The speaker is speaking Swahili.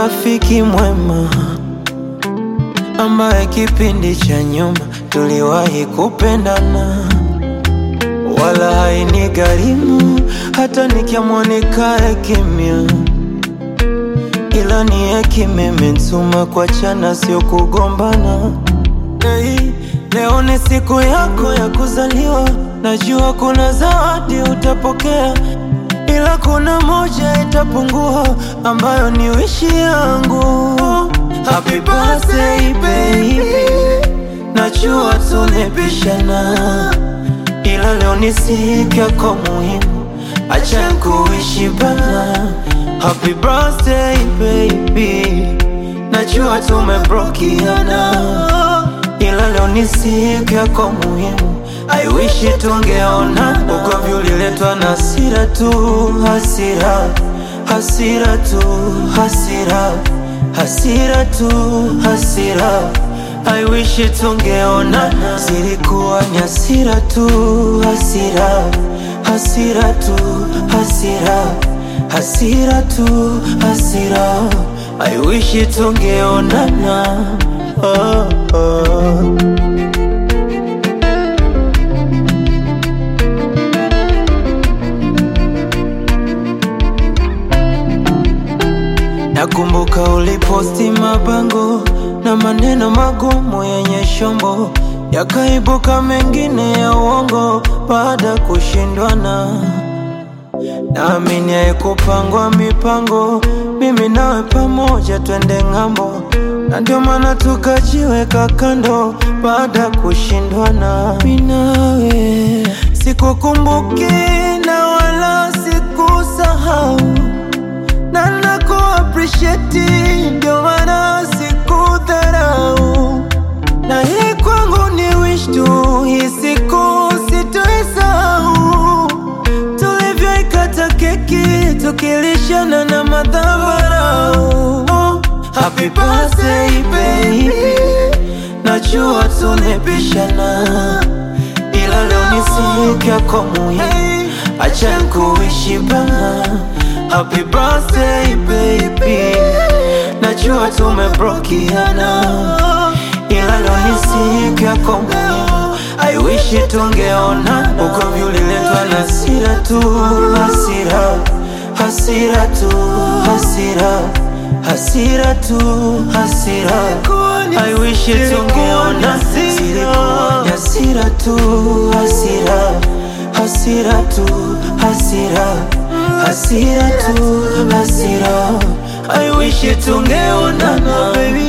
rafiki mwema ambaye kipindi cha nyuma tuliwahi kupendana, wala haini gharimu hata nikiamua nikae kimya, ila ni hekima imenituma kuachana, sio kugombana. Hey, leo ni siku yako ya kuzaliwa, najua kuna zawadi utapokea, ila kuna moja itapungua, ambayo ni wishi yangu. Happy birthday baby, najua tunapishana, ila leo ni siku yako muhimu, acha kuishi bana. Happy birthday baby, najua tumebrokiana ila leo ni siku yako muhimu, I wish tungeonana. Ugomvi uliletwa na hasira tu, hasira, hasira tu, hasira, hasira tu, hasira. I wish tungeonana, zilikuwa ni hasira tu, hasira, hasira tu, hasira, hasira tu, hasira. I wish tungeonana. Oh, oh. Nakumbuka uliposti mabango na maneno magumu yenye shombo, yakaibuka mengine ya uongo baada ya kushindwana. Naamini haikupangwa mipango, mimi nawe pamoja twende ng'ambo, na ndio maana tukajiweka kando baada ya kushindwana. Mimi nawe sikukumbuki na wala sikusahau, na naku appreciate, ndio maana sikudharau, na hii kwangu ni wish tu, hii siku sitoisahau tulivyoikata keki tukilishana na madhabarau. Oh, happy birthday baby, najua tunapishana, ila leo ni siku yako muhimu, acha kuishi bana. Happy birthday baby, najua tumebrokiana, ila leo ni siku yako muhimu, I wish tungeonana. Ugomvi uliletwa na hasira tu, hasira, hasira tu, hasira, hasira tu, hasira. I wish tungeonana, zilikuwa ni hasira tu, hasira, hasira tu, hasira, hasira tu, hasira. I wish tungeonana baby